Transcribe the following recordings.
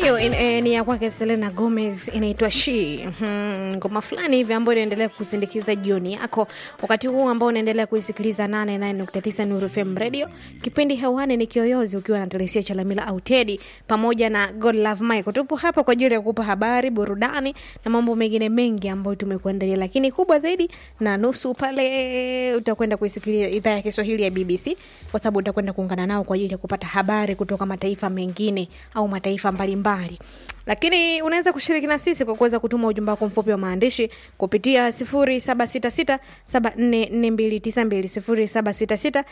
hiyo in, eh, ni ya kwake Selena Gomez inaitwa She. Mhm, ngoma fulani hivi ambayo inaendelea kusindikiza jioni yako wakati huu ambao unaendelea kuisikiliza 88.9 Nuru FM Radio. Kipindi hewani ni Kiyoyozi ukiwa na Telesia Chalamila au Teddy pamoja na God Love Michael. Tupo hapa kwa ajili ya kukupa habari, burudani na mambo mengine mengi ambayo tumekuandalia, lakini kubwa zaidi na nusu pale utakwenda kuisikiliza idhaa ya Kiswahili ya BBC kwa sababu utakwenda kuungana nao kwa ajili ya kupata habari kutoka mataifa mengine au mataifa mbalimbali lakini unaweza kushiriki na sisi kwa kuweza kutuma ujumbe wako mfupi wa maandishi kupitia 0766744292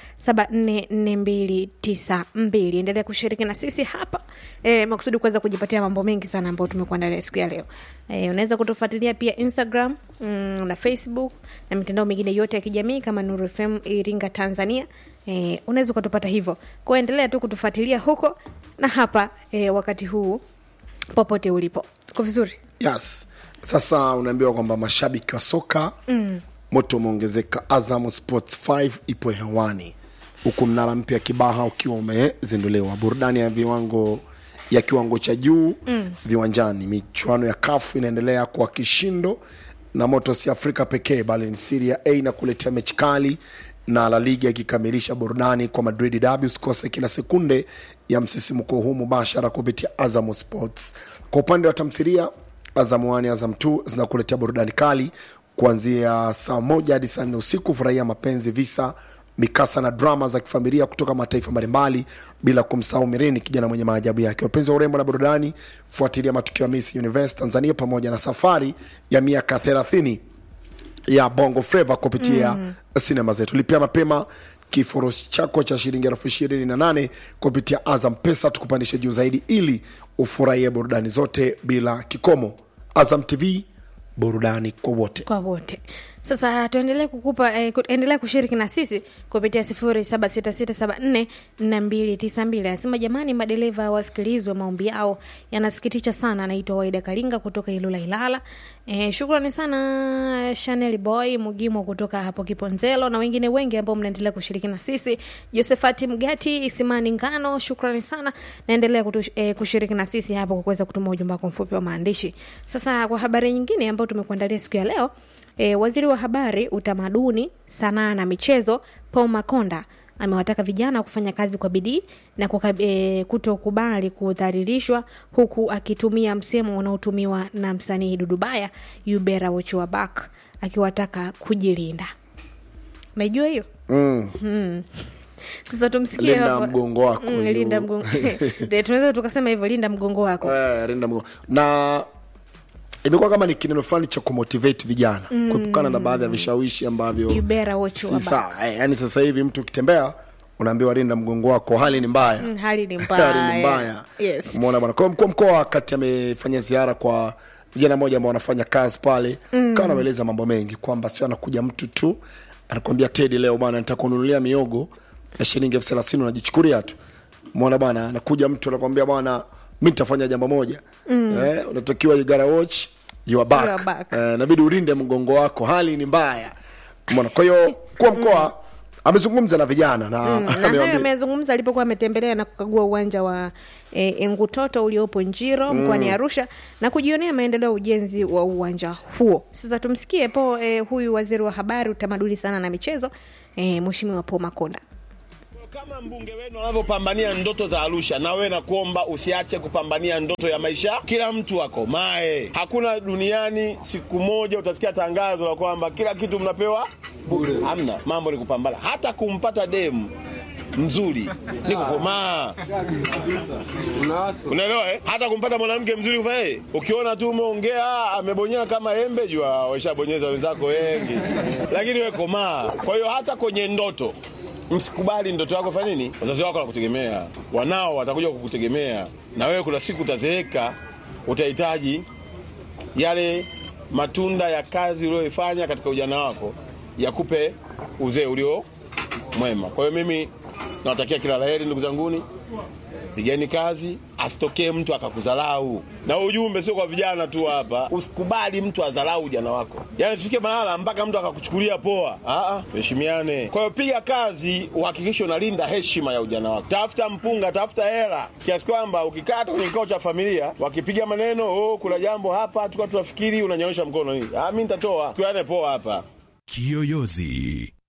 0766744292 endelea kushiriki na sisi hapa e, makusudi kuweza kujipatia mambo mengi sana ambayo tumekuandalia siku ya leo e, unaweza kutufuatilia pia instagram mm, na facebook na mitandao mingine yote ya kijamii kama Nuru FM Iringa Tanzania e, unaweza ukatupata hivyo kwa endelea tu kutufuatilia huko na hapa e, wakati huu popote ulipo ko vizuri yes sasa unaambiwa kwamba mashabiki wa soka mm. moto umeongezeka azam sports 5 ipo hewani huku mnara mpya kibaha ukiwa umezinduliwa burudani ya viwango ya kiwango cha juu mm. viwanjani michuano ya kafu inaendelea kwa kishindo na moto si afrika pekee bali ni siria a na kuletea mechi kali na la liga ikikamilisha burudani kwa madrid dabi usikose kila sekunde ya msisimko huu mubashara kupitia azam sports kwa upande wa tamthilia azam 1 azam 2 zinakuletea burudani kali kuanzia saa moja hadi saa nne usiku furahia mapenzi visa mikasa na drama za kifamilia kutoka mataifa mbalimbali bila kumsahau mirini kijana mwenye maajabu yake wapenzi wa urembo na burudani fuatilia matukio ya miss universe tanzania pamoja na safari ya miaka 30 ya bongo flava kupitia mm. sinema zetu lipia mapema kifurushi chako cha shilingi elfu ishirini na nane kupitia azam pesa tukupandishe juu zaidi ili ufurahie burudani zote bila kikomo azam tv burudani kwa wote kwa wote sasa tuendelee kukupa eh, ku- endelea kushiriki na sisi kupitia sifuri saba sita sita saba nne na mbili tisa mbili anasema jamani madereva wasikilizwe maombi yao yanasikitisha sana anaitwa waida kalinga kutoka ilula ilala eh, shukrani sana chanel boy mugimo kutoka hapo kiponzelo na wengine wengi ambao mnaendelea kushiriki na sisi josefati mgati isimani ngano shukrani sana naendelea kutu, eh, kushiriki na sisi hapo kwa kuweza kutuma ujumbe wako mfupi wa maandishi sasa kwa habari nyingine ambayo tumekuandalia siku ya leo E, waziri wa habari, utamaduni, sanaa na michezo Paul Makonda amewataka vijana kufanya kazi kwa bidii na kuka- e, kutokubali kudhalilishwa, huku akitumia msemo unaotumiwa na msanii Dudubaya you better watch your back, akiwataka kujilinda. Unajua hiyo? mm. Sasa tumsikie Linda hapo- mgongo wako, Mm, you- linda mgongo. Ndio, tunaweza tukasema hivyo, linda mgongo wako. Eh, rinda mgongo. na imekuwa kama ni kineno fulani cha kumotivate vijana mm. kuepukana na baadhi ya vishawishi ambavyo You better watch your si back. sawa eh, yani sasa hivi mtu ukitembea unaambiwa rinda mgongo wako hali ni mbaya Mm, hali ni hali mbaya. ni mbaya Yes. umeona bwana kwa hiyo mkuu wa mkoa wakati amefanya ziara kwa vijana moja ambao wanafanya kazi pale mm. kawa anaeleza mambo mengi kwamba sio anakuja mtu tu anakwambia tedi leo bwana nitakununulia miogo ya shilingi elfu thelathini unajichukulia tu umeona bwana anakuja mtu anakwambia bwana mi nitafanya jambo moja mm. eh, unatakiwa you gotta watch your back, Your back. Eh, nabidi urinde mgongo wako hali ni mbaya umeona kwa hiyo mkuu wa mkoa amezungumza na vijana na, Mm, na hayo amewaambia- amezungumza alipokuwa ametembelea na kukagua uwanja wa e, Engutoto uliopo Njiro mkoani Arusha na kujionea maendeleo ya ujenzi wa uwanja huo. Sasa tumsikie po e, huyu waziri wa habari, utamaduni sana na michezo e, Mheshimiwa Paul Makonda. Kama mbunge wenu anavyopambania ndoto za Arusha, na wewe nakuomba usiache kupambania ndoto ya maisha. Kila mtu akomae. Hakuna duniani siku moja utasikia tangazo la kwamba kila kitu mnapewa bure. Hamna, mambo ni kupambana. Hata kumpata demu mzuri ni kukomaa. Unaelewa eh? Hata kumpata mwanamke mzuri ufaye, ukiona tu umeongea amebonyea kama embe, jua washabonyeza wenzako wengi, lakini we komaa. Kwa hiyo hata kwenye ndoto msikubali ndoto yako fanya nini, wazazi wako wanakutegemea, wanao watakuja kukutegemea, na wewe kuna siku utazeeka, utahitaji yale matunda ya kazi uliyoifanya katika ujana wako yakupe uzee ulio mwema. Kwa hiyo mimi nawatakia kila laheri ndugu zanguni, pigeni kazi, asitokee mtu akakuzalau. Na ujumbe sio kwa vijana tu hapa, usikubali mtu azalau ujana wako, yaani sifike mahala mpaka mtu akakuchukulia poa. Aa, heshimiane. Kwa hiyo piga kazi, uhakikishe unalinda heshima ya ujana wako. Tafuta mpunga, tafuta hela, kiasi kwamba ukikaa hata kwenye kikao cha familia, wakipiga maneno, oh, kuna jambo hapa tuka tunafikiri, unanyosha mkono hivi, ah, mimi nitatoa, tuane poa hapa. Kiyoyozi